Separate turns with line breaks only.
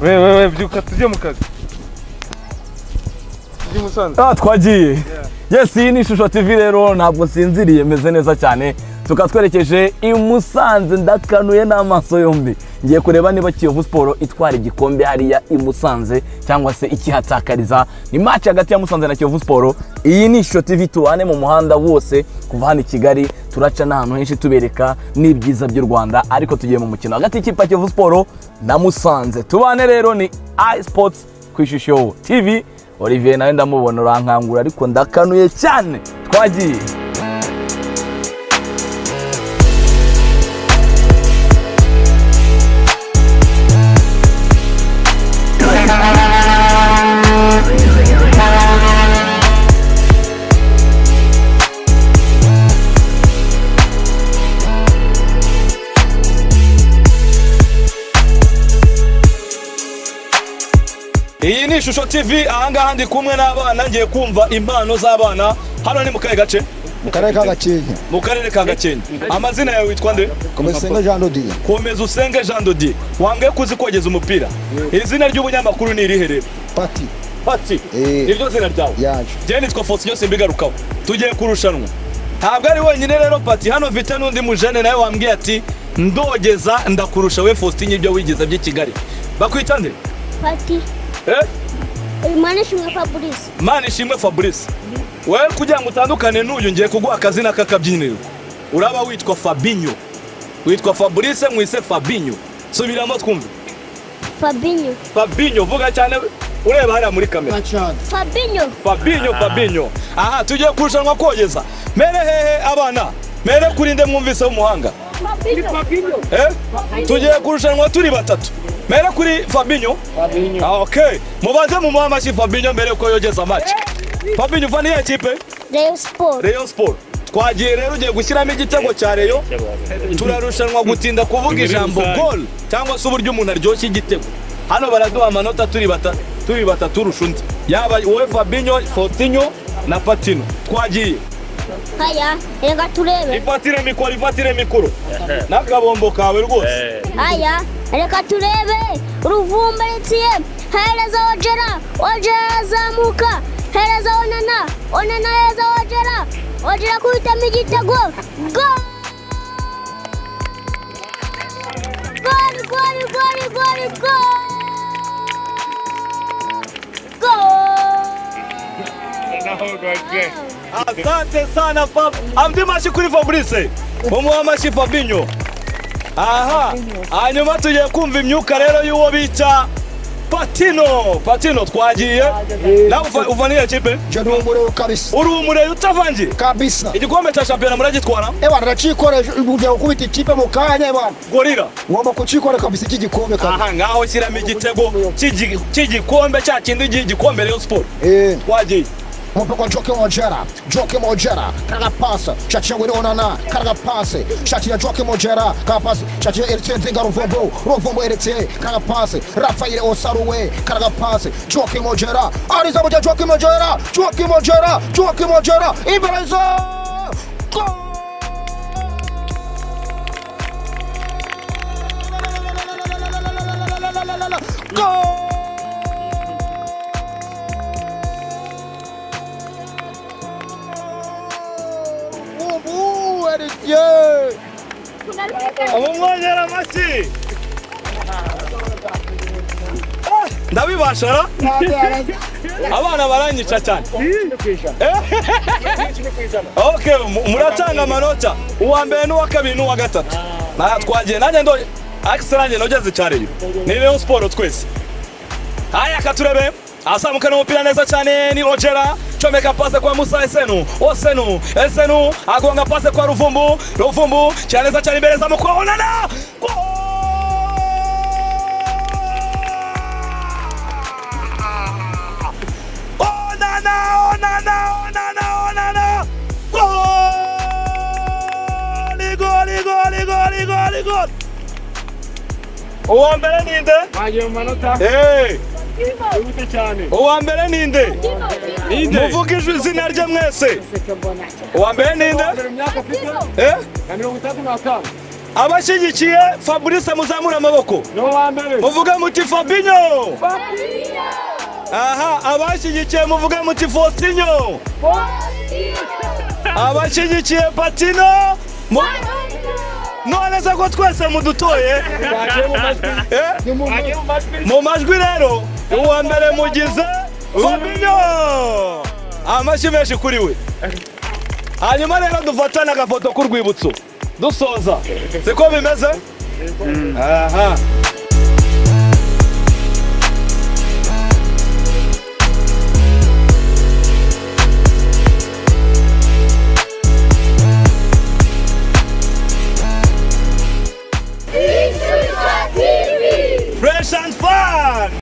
wewe wewe byuka tujye mu kazi tujye musanze
Ah, twagiye yes iyi ni ishusho tv rero ntabwo nsinziriye meze neza cyane tukaba twerekeje i musanze ndakanuye n'amaso yombi ngiye kureba niba kiyovu siporo itwara igikombe hariya i musanze cyangwa se ikihatakariza ni maci hagati ya musanze na kiyovu siporo iyi ni ishusho tv tubane mu muhanda wose kuva hano i kigali turaca n'ahantu henshi tubereka n'ibyiza by'u rwanda ariko tugiye mu mukino hagati y'ikipe ya kiyovu siporo na musanze tubane rero ni isports ku ishusho tv olivier nawe ndamubona urankangura ariko ndakanuye cyane twagiye iyi ni ishusho tv ahangaha ndi kumwe n'abana ngiye kumva impano z'abana hano ni mu kahe gace
mu karere ka gakenke
mu karere ka gakenke amazina yawe witwa nde
komesenga jean dodiye
komeza usenge jean dodier wambwiye ko uzi kogeza umupira izina ry'umunyamakuru ni irihe rero
pati
patsi
Eh.
niryo zina ryawe
yaje
njyewe nitwa fosiyo simbigarukaho tugiye kurushanwa ntabwo ari wenyine rero pati hano mfite n'undi mujene nawe wambwiye ati ndogeza ndakurusha we faustin ibyo wigeze by'i kigali bakwita nde
Pati,
Eh?
uyu mwana ashimwe Fabrice.
mana ishimwe fabrice we kugira ngo utandukane n'uyu ngiye kuguha akazina k'akabyiniro uraba witwa fabinyo witwa fabrice mwise fabinyo subiramo twumve
Fabinho.
fabinyo vuga cyane ureba hariya muri kamera
Fabinho.
fabinyo fabinyo aha tugiye kurushanwa kogeza mere hehe abana mere kurinde mwumvise umuhanga
Fabinho.
eh? tugiye kurushanwa turi batatu mere kuri fabinyo Ah, okay mubanze mumuhe amashyi fabinyo mbere ko yogeza amaci fabinyo uva niyo kipe
Rayon Sport.
rayon sport twagiye rero ugiye gushyiramo igitego cya reyo turarushanwa gutinda kuvuga ijambo gol cyangwa se uburyo umuntu aryoshya igitego hano baraduha amanota turi bata- turi batatu urusha undi yaba wowe fabinyo fotinyo na patino twagiye
Haya, reka turebe.
ifatire mikoro ifatire mikoro n'akabombo kawe rwose
Haya, reka turebe. Uruvumba ritiye. Hereza Ojera. Ojera azamuka. Hereza Onana. Onana hereza Ojera. Ojera kuhitamo igitego. Gol! Gol, gol, gol, gol, gol! Gol!
asante sana fab andi mashyi kuri fabrice mumuha amashyi fabinyo aha hanyuma tugiye kumva imyuka rero y'uwo bita patino patino twagiye nawe uva- uva n'iyo kipe
je ni umuriro kabisa
uri umureye utavangiye
kabisa
igikombe cya shampiyona muragitwara
ebana ndacikoresha ugiye gukubita ikipe mu kanya ebana
gorira
wama kucikora kabisa iki gikombe kabisa
aha ngaho shyiramo igitego cy'igi- cy'igikombe cya kindi gihe igikombe rero siporo
eh
twagiye
Mupe kwa Joke Mojera, Joke Mojera, kaga pasa, shati ya Wili Onana, kaga pasi, shati ya Joke Mojera, kaga pasi, shati ya Erite Nzinga Ruvumbu, Ruvumbu Erite, kaga pasi, Rafael Osaruwe, kaga pasi, Joke Mojera, Ariza Moja Joke Mojera, Joke Mojera, Joke Mojera, Ibereza! Go! Ubu Erite!
umwongera amashyi Ah, ndabibashara abana baranyica cyane okay mu- muratanga amanota uwa mbere n'uwa kabiri n'uwa gatatu Nta- twagiye nanjye ndo akisi nanjye nogeze icyariyo ni reyo siporo twese haya katurebe azamuka n'umupira neza cyane ni rogera comeka pase kwa musa esenu osenu esenu agonga pase kwa ruvumbu ruvumbu cyane neza cyane imbere zamu kwa onana Gol! onana onana onana onana goli goli goli goli goli goli uwa mbere ninde hey. uwa mbere ninde muvuge ijwi izina rye mwese uwa mbere ninde Eh?
abashyigikiye fabrice muzamura amaboko
niwe wa mbere
muvuge muti fabinyo aha abashyigikiye muvuge muti fostinyo abashyigikiye patino mu- none se ko twese mudutoye Eh? mu majwi rero uwa mbere mugize fabinyo amashyi menshi kuri we hanyuma rero dufatane agafoto k'urwibutso dusoza siko bimeze aha